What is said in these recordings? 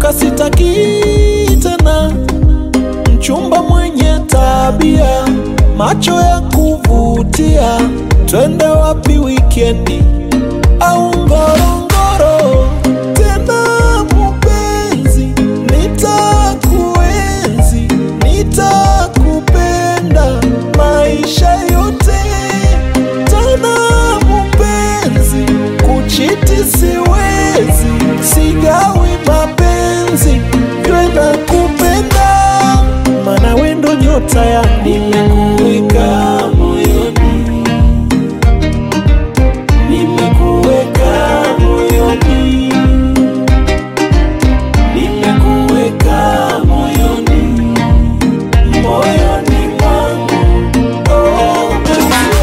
nimechoka, sitaki tena mchumba mwenye tabia, macho ya kuvutia. Twende wapi wikendi au Ngorongoro? Tena mupenzi, nitakuenzi, nitakupenda maisha yote. Tena mupenzi, kuchiti siwezi, sigawi mapenzi, jwe na kupenda, mana wendo nyota ya nimekuweka moyoni, nimekuweka moyoni, nimekuweka moyoni, moyoni mwangu oh, baby.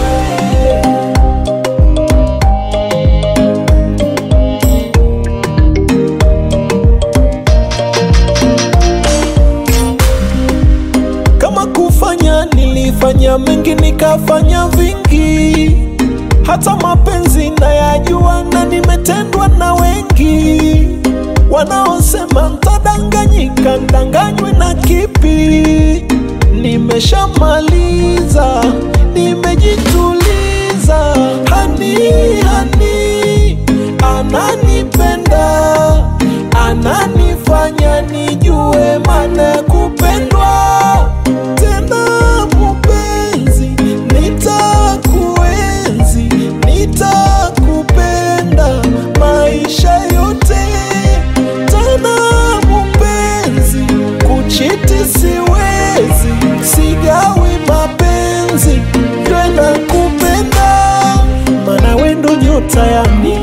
Kama kufanya nilifanya mengi, nikafanya vingi, hata mapenzi nayajua, na nimetendwa na wengi wanaosema ntadanganyika, ndanganywe na kipi? Nimeshamaliza, nimejituliza, hani hani ananipenda, ananifanya nijue maana ya kupendwa tena mupenzi, nitakuenzi, nitakupenda maisha yote. Tena mupenzi, kuchiti siwezi, sigawi mapenzi, jwe na kupenda, mana wendo nyota ya